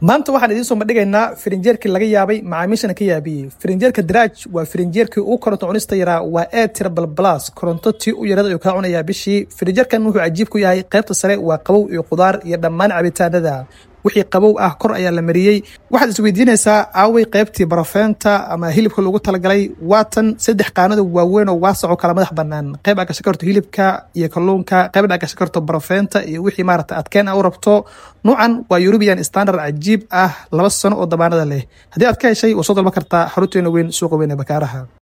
maanta waxaan idiin soo bandhigaynaa firinjeerkii laga yaabay macaamiishana ka yaabiyey firinjeerka daraaj waa firinjeerkii ugu koronto cunista yaraa waa e tirabal blas koronto tii u yarada ayuu kaa cunayaa bishii firinjeerkan wuxuu cajiib ku yahay qaybta sare waa qabow iyo qudaar iyo dhammaan cabitaanada wixii qabow ah kor ayaa la mariyey waxaad isweydiinaysaa aaway qaybtii barofeenta ama hilibka loogu talagalay waatan saddex qaanada waaweyn oo waasaco kala madax banaan qayb aa gashan karto hilibka iyo kalluunka qaybna aa gashan karto barofeenta iyo wixii maarata adkeen a u rabto nuucan waa eurubian standard cajiib ah laba sano oo damaanada leh haddii aad ka heshay waa soo dalban kartaa xarunteena weyn suuqa weyn ee bakaaraha